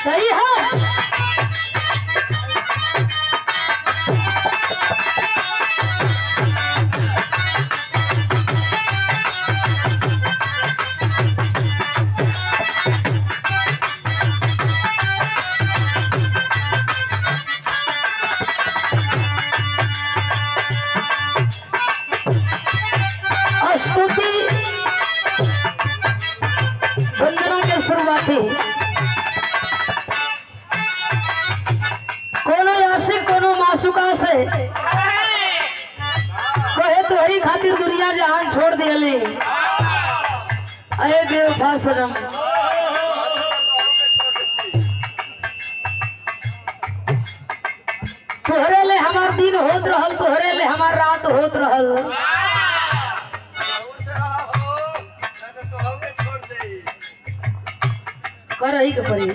सही है स्तुति वंदना के शुरुआती कोनो आशिक कोनो मासुका से कहे तोहरी खातिर दुनिया जहान छोड़ दियली अरे बेवफा सनम तोहरे ले हमार दिन होत रहल तोहरे ले हमार रात होत रहल करही के पड़ी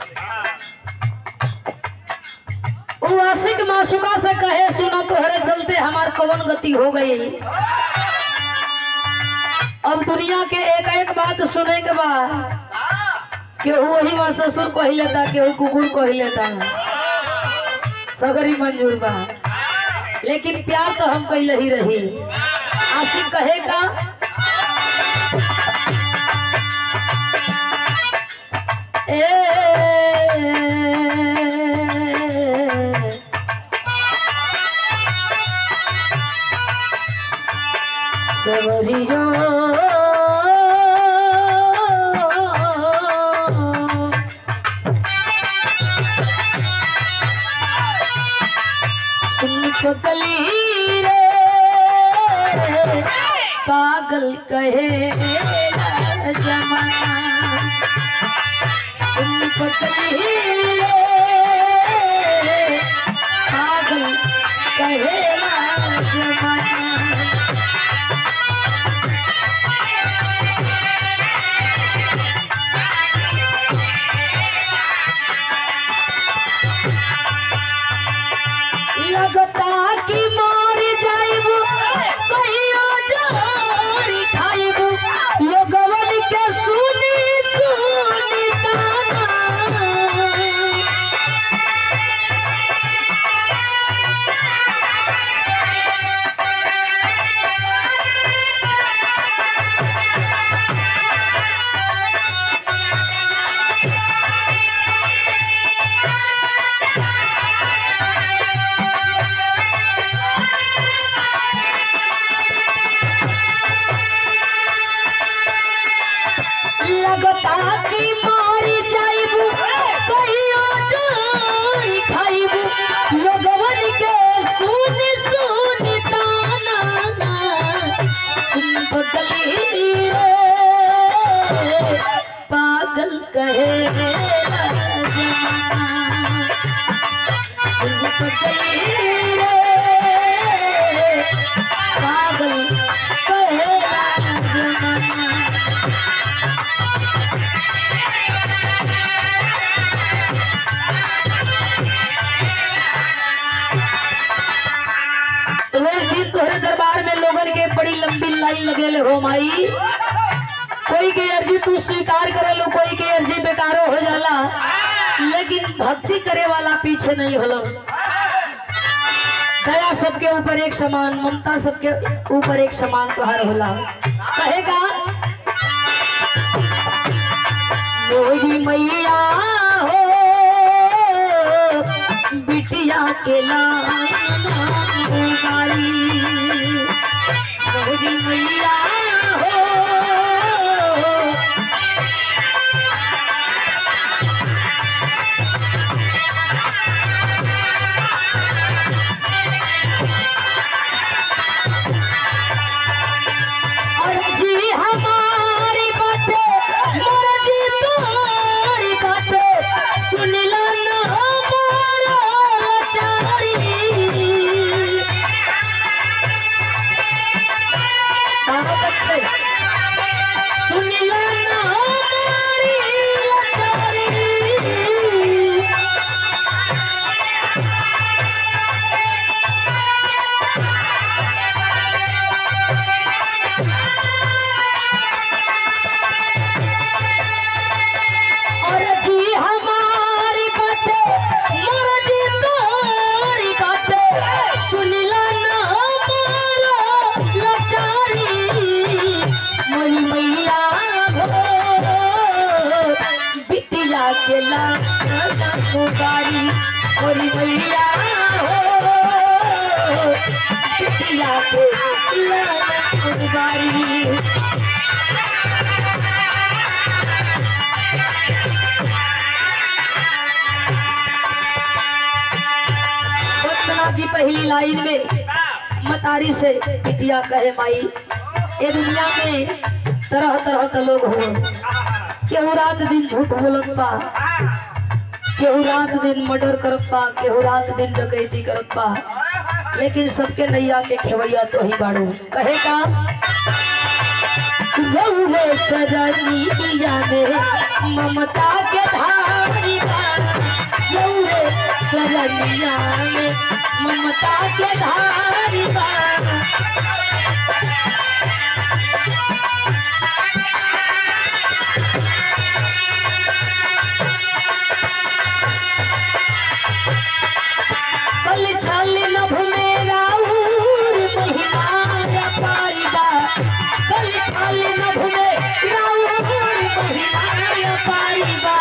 वो आशिक मासुका से कहे सुना तोहरे चलते हमार कवन गति हो गई अब दुनिया के एक एक बात सुने के बाद केहू वही माँ ससुर कही लेता केहू कुकुर कही लेता सगरी मंजूर बा लेकिन प्यार तो हम कैले ही रही आशिक कहेगा ए सबरियो सुन पकली रे पागल कहे जमाना सुन पकली रे पागल कहे जमाना लगता कि मर जाइब कहियो जहर खाइब लोगवन के सुनी सुनी ताना लगता कि मर जाइब कहियो जहर खाइब लोगवन के सुनी सुनी ताना सुन बदली रे पागल कहे जमाना सुन बदली रे पागल कहे जमाना रोज दिन तोहरे दरबार में लोगन के बड़ी लंबी लाइन लगेले हो माई कोई के अर्जी तू स्वीकार करेलो कोई के अर्जी बेकारो हो जाला लेकिन भक्ति करे वाला पीछे नहीं होलो दया सबके ऊपर एक समान ममता सबके ऊपर एक समान तुहार होला कहेगा मोरी मैया हो बिटिया के लाना गाई मोरी मैया हो अर्जी हमारी बातें मर्जी तुम्हारी बातें सुनिला न हमारा चारी हाँ बच्चे के लाना पुकारी मोरी मैया हो बिटिया के लाना पुकारी वंदना की पहली लाइन में मतारी से बिटिया कहे माई ये दुनिया में तरह तरह के लोग हो केहू रात दिन झूठ बोलत बा केहू रात दिन मर्डर करत बा केहू रात दिन डकैती करत बा लेकिन सबके नैया के खेवैया तो ही बाड़ू कहे का रहुए चरनिया में ममता के धारी बा रहुए चरनिया में ममता के धारी बा कल छल नभ में राउर महिमा पारिबा कल छल नभ में राउर महिमा पारिबा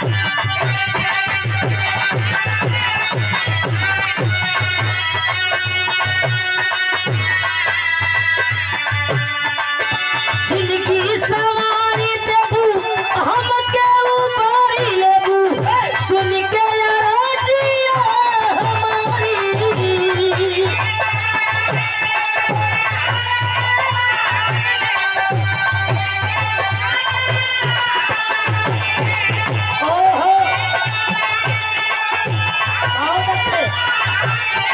जिंदगी सवारी देबू हम के ऊपर लेबू सुन के राजिया हमारी ओहो आओ बच्चे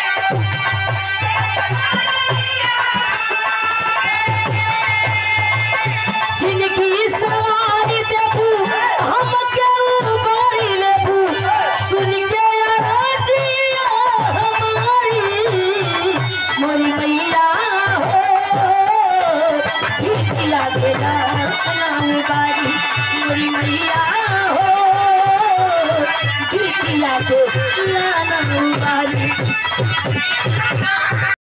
जिंदगी सवारी देबू हम के ऊपर लेबू सुन के राजिया हमारी मोरी मैया हो बिटिया के नाम बारी मोरी मैया हो बिटिया के नाम बारी